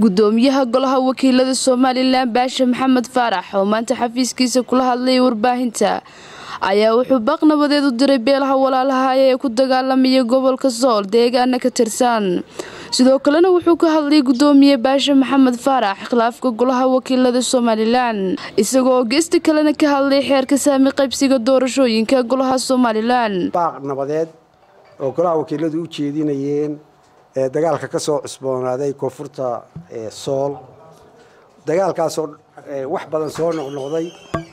gudoomiyaha golaha wakiilada somalilan baashe maxamed faarax oo maanta xafiiskiisa kula hadlayay warbaahinta ayaa wuxuu baaq nabadeed u diray beelaha walaalaha ee ku dagaalamaya gobolka sool deegaana ka tirsan sidoo kalena wuxuu ka hadlayay gudoomiye baashe maxamed faarax khilaafka golaha wakiilada somalilan isagoo geesta kalena ka hadlay xeerka saami qaybsiga doorashooyinka golaha somalilan baaq nabadeed oo golaha wakiiladu u jeedinayeen ee dagaalka ka soo cusboonaaday koonfurta sool dagaalkaasoo wax badan soo noqnoqday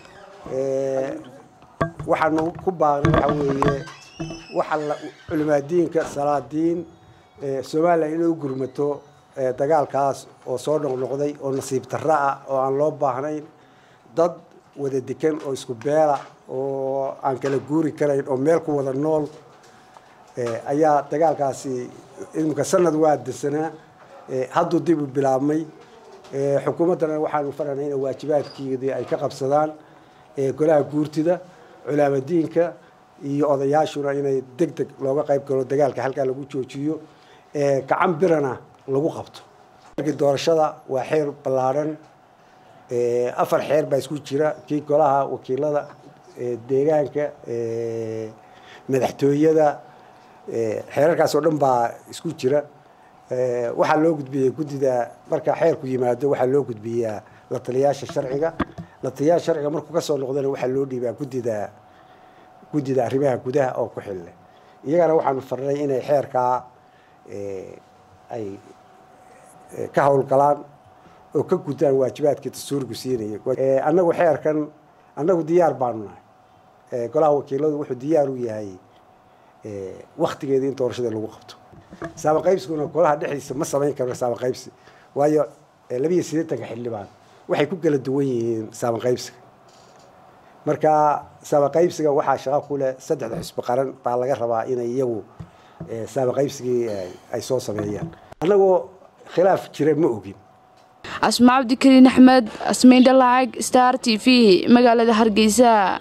waxaanu ku baaqnay waxa weeye waxa culimaadiinka salaadiin somalilan inay u gurmato dagaalkaas oo soo noqnoqday oo nasiib darro ah oo aan loo baahnayn dad wada dekan oo isku beela oo aan kala guuri karayn oo meel ku wada nool ayaa dagaalkaasi imika sanad waa dirsanaa hadduu dib u bilaabmay xukuumaddana waxaanu faranay ina waajibaadkeedii ay ka qabsadaan golaha guurtida culaamadiinka iyo odayaashuna inay deg deg looga qayb galo dagaalka halkaa lagu joojiyo gacan birana lagu qabto doorashada waa xeer ballaadhan afar xeer baa isku jira kii golaha wakiilada deegaanka madaxtooyada xeerarkaas oo dhan baa isku jira waxaa loo gudbiyey guddida marka xeerku yimaado waxaa loo gudbiyaa la taliyaasha sharciga la taliyaasha sharciga markuu kasoo noqdana waxaa loo dhiibaa guddida guddida arrimaha gudaha oo ku xille iyagana waxaanu farnay inay xeerkaa ay ka howlgalaan oo ka gudaan waajibaadkii dastuurku siinaya annagu xeerkan annagu diyaar baanu nahay golaha wakiiladu wuxuu diyaar u yahay waktigeeda in doorashada lagu qabto saamaqaybsiguna golaha dhexdiisa ma samayn karno saamaqaybsi waayo labiiyo siddeetanka xildhibaan waxay ku kala duwan yihiin saamaqaybsiga marka saamaqaybsiga waxaa shaqo ku leh saddexda xusbi qaran baa laga rabaa inay iyagu saamaqaybsigii ay soo sameeyaan annagoo khilaaf jira ma ogin asma cabdikariin axmed asmayn dhalaacag star t v magaalada hargeysa